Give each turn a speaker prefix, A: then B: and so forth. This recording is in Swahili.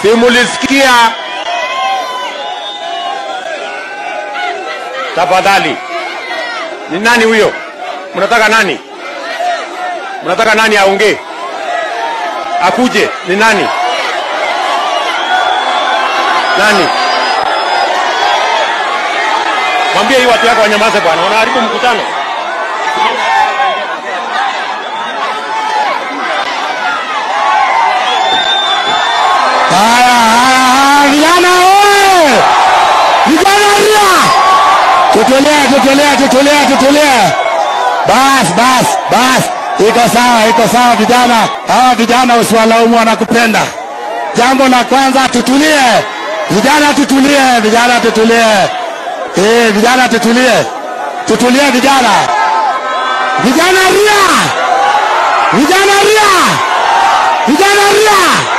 A: Simulisikia? Tafadhali, ni nani huyo? Mnataka nani? Mnataka nani aongee? Akuje? Ni nani? Nani? Mwambie hii watu yako wanyamaze bwana, wanaharibu mkutano.
B: Haya, haya, haya, vijana oye! Vijana ria! Tutulie, tutulie, tutulie, tutulie. Bas, bas, bas. Iko sawa, iko sawa vijana. Hawa vijana usiwalaumu wanakupenda. Jambo la kwanza tutulie. Vijana tutulie, vijana tutulie. Eh, vijana tutulie. Tutulie vijana. Vijana ria! Vijana ria! Vijana ria!